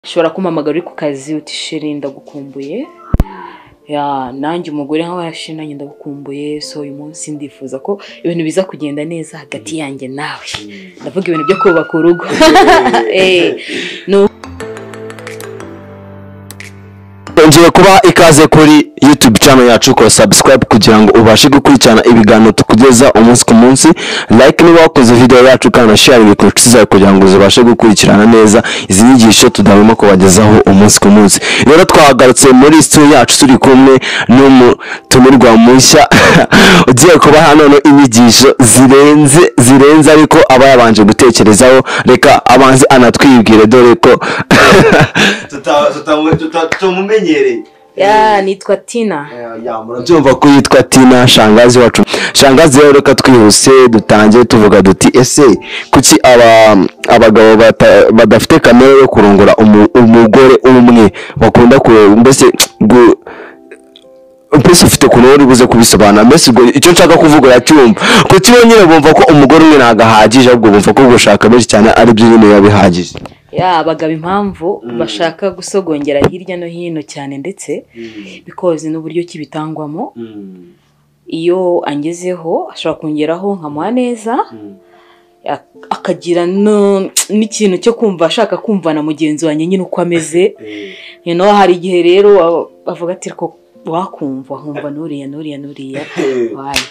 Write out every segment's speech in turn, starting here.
ushobora kumpamagara uri ku kazi uti sheri ndagukumbuye ya nanjye umugore nkawe sheri nanjye ndagukumbuye so uyu munsi ndifuza ko ibintu biza kugenda neza hagati yanjye nawe ndavuga ibintu byo kubaka urugo Eh, nu- Ngiye kuba ikaze kuri YouTube channel yacu ko subscribe kugira ngo ubashe gukurikirana ibiganiro tukugeza umunsi ku munsi like niba wakoze video yacu kandi na share ibintu inshuti zawe kugira ngo zibashe gukurikirana neza izi nyigisho tudahwema kubagezaho umunsi ku munsi rero twahagarutse muri studio yacu turi kumwe n'umutumirwa mushya ugiye kubaha none inyigisho zirenze zirenze ariko aba yabanje gutekerezaho reka abanze anatwibwire dore ko Tuta- tuta- tuta- tumumenyereye ya nitwa tina Eh, ya, murabyumva. byumva ko yitwa tina shangazi wacu shangazi rero reka twihuse dutangiye tuvuga duti ese kuki aba- abagabo bata- badafite kamere yo kurongora umu- umugore umwe bakunda ku- mbese gu- mbese ufite ukuntu wari buze kubisobanura mbese ubwo icyo nshaka kuvuga uracyumva kuki bo nyine bumva ko umugore umwe ntabwo ahagije ahubwo bumva ko gushaka benshi cyane ari byo nyine biba bihagije ya abagabo impamvu Mm. bashaka gusogongera hirya no hino cyane ndetse Mm, bikoze n'uburyo ki bitangwamo mm, iyo angezeho ashobora kongeraho nkamuha neza mm. ya- akagira no- n'ikintu cyo kumva ashaka kumva na mugenzi wanjye nyine uko ameze Eh, you know, hari igihe rero a- avuga ati ko wakumva nkumva nuriya nuriya nuriya eh. wayi."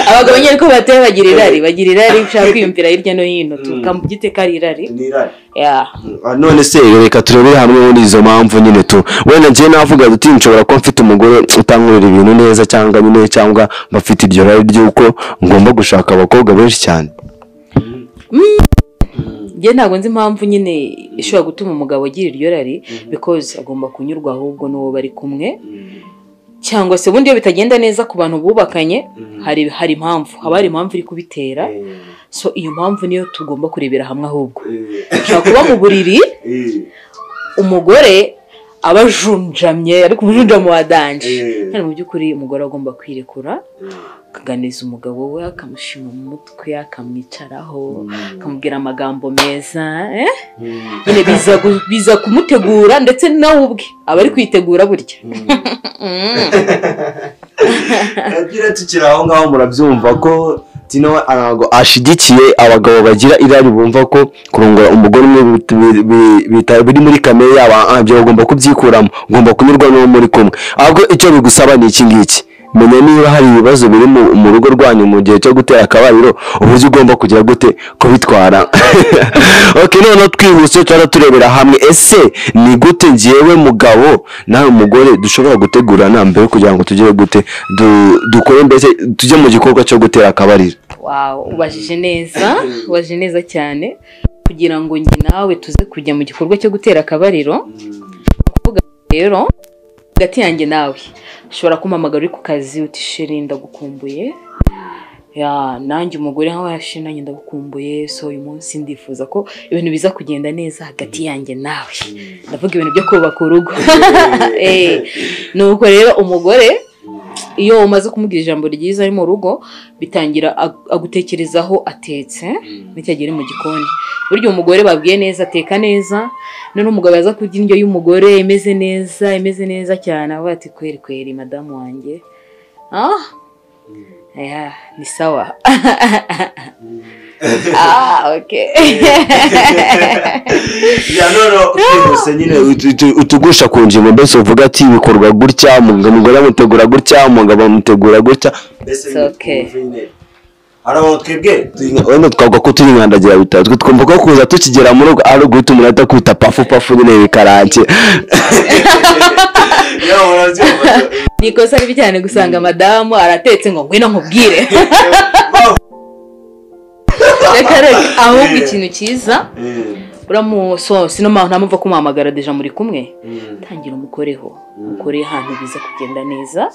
abagabo nyine ko bateye bagira irari bagira irari ushaka kwiyumvira hirya no hino Mm. tukamugite ko ari irari Ni irari. ya Ah, none se reka turebere hamwe muri izo mpamvu nyine tu wenda njye navuga duti nshobora kuba mfite umugore utankorera ibintu neza cyangwa nyine cyangwa mbafite iryo rari ry'uko ngomba gushaka abakobwa benshi cyane njye ntabwo nzi impamvu nyine ishobora gutuma umugabo agira iryo rari because agomba kunyurwa ahubwo n'uwo bari kumwe Mm, cyangwa se ubundi iyo bitagenda neza ku bantu bubakanye mm. hari hari impamvu haba hari impamvu iri kubitera Eh, so iyo mpamvu niyo tugomba kurebera hamwe ahubwo eh, ushobora kuba mu buriri eh, umugore aba ajunjamye ariko umujunjamu wadanje eh, kandi mu by'ukuri umugore agomba kwirekura eh. akaganiriza umugabo we akamushima mu mutwe akamwicaraho Mm, akamubwira amagambo meza eh? mm, nyine biza gu- biza kumutegura ndetse nawe ubwe aba ari kwitegura burya mm. Mm. Agira tukiri aho ngaho murabyumva ko tino we ntabwo ashigikiye abagabo bagira irari bumva ko kurongora umugore umwe bit- bi- bi- bita- biri muri kamere yabo ah, ibyo bagomba kubyikuramo ugomba kunyurwa n'uwo muri kumwe ahubwo icyo bigusaba ni iki ngiki menya niba hari ibibazo biri mu, mu rugo rwanyu mu gihe cyo gutera akabariro uburyo ugomba kugira gute kubitwara ok noneho twihuse tuba turebera hamwe ese ni gute njyewe mugabo nawe mugore dushobora gutegura mbere kugira ngo tugire gute du- dukore mbese tujye mu gikorwa cyo gutera akabariro Wow, ubajije neza ubajije neza cyane kugira ngo njye nawe tuze kujya mu gikorwa cyo gutera akabariro Mm, rero hagati yanjye nawe ushobora kumpamagara uri ku kazi uti sheri ndagukumbuye ya nanjye umugore nkawe sheri nanjye ndagukumbuye so uyu munsi ndifuza ko ibintu biza kugenda neza hagati yanjye nawe mm, ndavuga ibintu byo kubaka urugo Eh, eh, nuko rero umugore iyo umaze kumubwira ijambo ryiza ari mu rugo bitangira ag- agutekerezaho atetse mm, n'icyo ari mu gikoni burya umugore babwiye neza ateka neza noneho umugabo yaza kurya indyo y'umugore imeze neza imeze neza cyane avuga ati kweri kweri madamu wanjye ah aya, ni sawa ah okay Ya, noneho twihuse nyine utu- utu- utugusha ku ngingo mbese uvuga ati bikorwa gutya umugabo- umugore amutegura gutya umugabo amutegura gutya mbese It's ni okay. ukumva nyine. Harabaho twebwe Turi nka- wenda twavuga ko turi nkandagira bitatu twumva ko kuza tukigera mu rugo ari uguhita umuntu ahita akwita pafu pafu nyine bikarangiye Ya, murabyumva. ni ikosa ribi cyane gusanga madamu aratetse ngo ngwino nkubwire reka reka ahubwo ikintu cyiza Eh, uramu so sinoma nta mpamvu yo kumuhamagara deja muri kumwe mm, tangira umukoreho Mm. umukoreye ahantu biza kugenda neza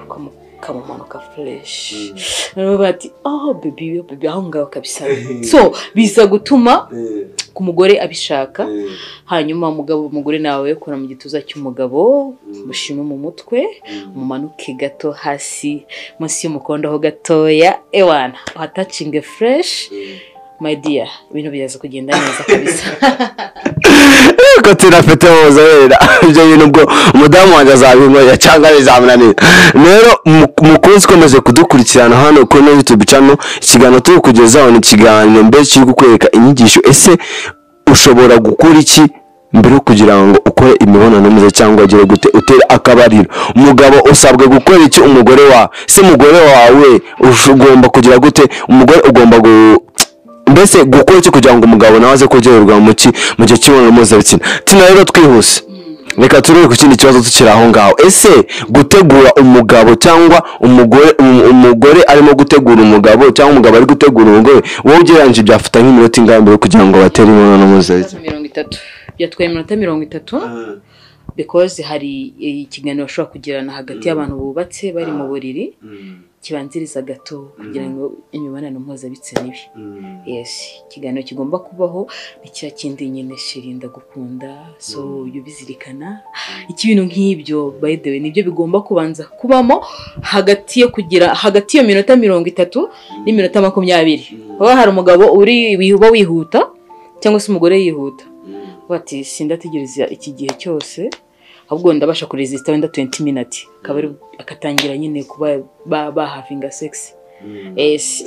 ukamu- ukamumanuka fureshi noneho bati oh bebi yo bebi aho ngaho kabisa so biza gutuma eh, ku mugore abishaka eh, hanyuma umugabo umugore nawe ukora mu gituza cy'umugabo mushime mu mutwe mm. mumanuke gato hasi munsi y'umukondo ho gatoya ewana uhatacinge fureshi Eh. my dear ibintu biraza kugenda neza kabisa ko tunafite ubuzobere ibyo bintu ubwo umudamu wanjye azabinkorera cyangwa bizamunanira rero mu- mukunzi ukomeje kudukurikirana hano kuri ino yutube cano ikiganiro turi kugezaho ni ikiganiro mbere kiri kukwereka inyigisho ese ushobora gukora iki mbere yo kugira ngo ukore imibonano myiza cyangwa ugire gute utere akabariro umugabo usabwa gukora iki umugore wawe se umugore wawe ush- ugomba kugira gute umugore ugomba gu mbese gukora iki kugira ngo umugabo nawe aze kuryoherwa mu ki mu gihe cy'imibonano mpuzabitsina tina rero twihuse reka turebe ku kindi kibazo tukiri aho ngaho ese gutegura umugabo cyangwa umugore um- umugore arimo gutegura umugabo cyangwa umugabo ari gutegura umugore wowe ugereranyije byafata nk'iminota ingahe mbere yo kugira ngo batere imibonano mpuzabitsina mirongo itatu byatwaye iminota mirongo itatu because hari eh, ikiganiro bashobora kugirana hagati y'abantu bubatse bari mu buriri kibanziriza gato kugira ngo imibonano mpuzabitsina ibe yes ikiganiro kigomba kubaho ni cya kindi nyine shirinda gukunda so ujye ubizirikana iki bintu nk'ibyo by the way nibyo bigomba kubanza kubamo hagati yo kugira hagati y'iyo minota mirongo itatu n'iminota makumyabiri baba hari umugabo uri uba wihuta cyangwa se umugore yihuta bati sindategereza iki gihe cyose ahubwo ndabasha kuresita wenda 20 minutes akaba ari akatangira nyine kuba ba- bahavinga sex yes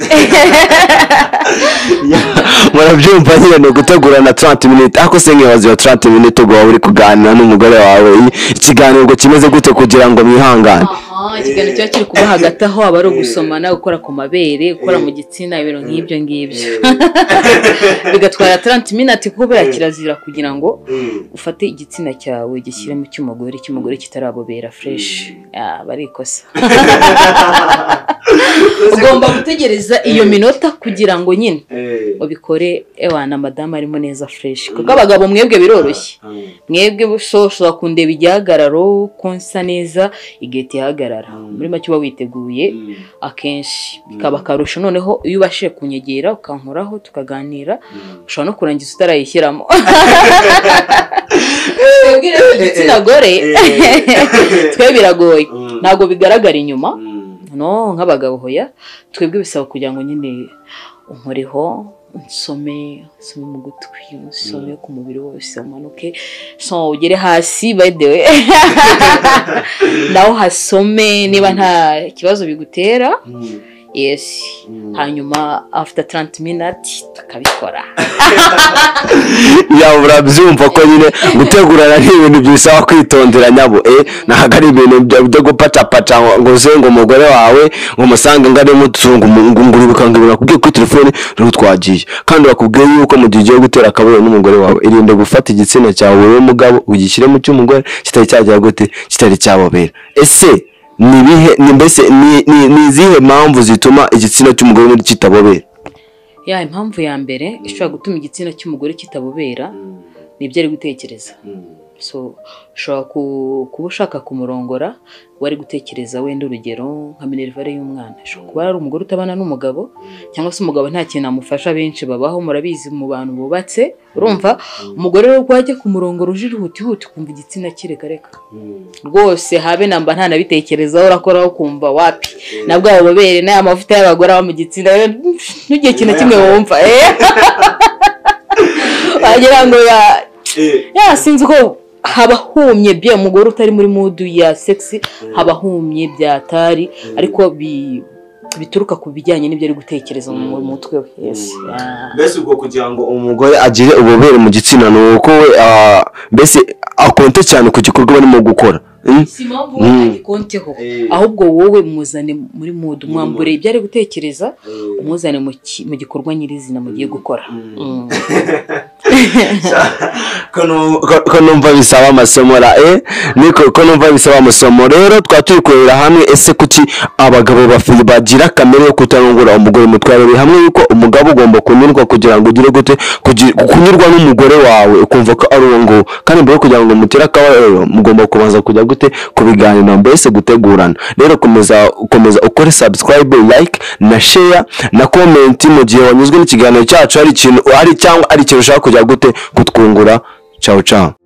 murabyumva nyine ni ugutegura na 30 minutes ariko se nkibaza iyo 30 minutes ubwo waba uri kuganira n'umugore wawe ikiganiro ngo kimeze gute kugira ngo mwihangane Aha, ikiganiro kiba kiri kuba hagati aho aba ari ugusomana gukora ku mabere gukora mu gitsina ibintu nk'ibyo ngibyo bigatwara 30 minutes kubera kirazira kugira ngo ufate igitsina cyawe gishyire mu cy'umugore cy'umugore kitarabobera fresh Ah, barikosa ugomba gutegereza iyo minota kugira ngo nyine ubikore ewa na madamu arimo neza fresh kuko abagabo mwebwe biroroshye mwebwe so ushobora kundeba igihagararo konsa neza igahita ihagarara muri make uba witeguye akenshi bikaba akarusho noneho iyo ubashije kunyegera ukankoraho tukaganira ushobora no kurangiza utarayishyiramo twebwe rero igitsina gore twe biragoye ntabwo bigaragara inyuma no nk'abagabo hoya twebwe bisaba kugira ngo nyine unkoreho unsome unsome mu gutwi unsome ku mubiri wose umanuke so ugere hasi by the way nawe uhasome niba nta kibazo bigutera yes hanyuma after 30 minutes tukabikora yaba urabyumva ko nyine gutegurana ni ibintu bisaba kwitondera nyabo eh ntabwo ari ibintu byo byo gupacapaca ngo- ngo uze ngo umugore wawe ngo umusange ngo arimo utunga umuguru bikangurira kubwiye kuri telefone rero twagiye kandi bakubwiye yuko mu gihe ugiye gutera akabariro n'umugore wawe irinde gufata igitsina cyawe wowe mugabo ugishyire mu cy'umugore kitari cyagera gute kitari cyabobera ese ni ibihe ni mbese ni- ni ni izihe mpamvu zituma igitsina cy'umugore kitabobera ya impamvu ya mbere ishobora gutuma igitsina cy'umugore kitabobera ni ibyo ari gutekereza so ushobora ku- kuba ushaka kumurongora wari gutekereza wenda urugero nka minerivare y'umwana ashobora kuba ari umugore utabana n'umugabo cyangwa se umugabo nta kintu amufasha benshi babaho murabizi mu bantu bubatse urumva umugore rero ubwo wajya kumurongora uje ihutihuti ukumva igitsina kirekareka rwose habe namba ntanabitekerezaho urakoraho ukumva wapi nabwo abo babere n'aya mavuta y'abagore aba mu gitsina rero ntugire ikintu na kimwe wumva eh. wagira ngo ya ya sinzi ko haba humye bya umugore utari muri mudu ya sexy haba humye byatari ariko bi- bituruka ku bijyanye n'ibyo ari gutekereza mu mutwe we yes Ah. mbese ubwo kugira ngo umugore agire ububobere mu gitsina ni uko we ah, mbese akonte cyane ku gikorwa barimo gukora Mm? si impamvu Mm. agikonteho Eh. ahubwo wowe mwuzane muri mudu mwambure ibyo ari gutekereza Eh. umuzane mu ki- mu gikorwa nyirizina mugiye gukora Mm. umuntu ko ko numva bisaba amasomo ra eh niko ko numva bisaba amasomo rero twaba turi kurebera hamwe ese kuki abagabo bafi- bagira kamere yo kutarongora umugore mu twarebeye hamwe yuko umugabo ugomba kunyurwa kugira ngo ugire gute kugi- kunyurwa n'umugore wawe ukumva ko ari uwo nguwo kandi mbere yo kugira ngo mutere akabariro mugomba kubanza kujya gute kubiganira mbese gutegurana rero komeza komeza ukore subscribe like na share na comment mu gihe wanyuzwe n'ikiganiro cyacu hari ikintu ari cyangwa ari ikintu ushaka kujya gute kutwungura ciao ciao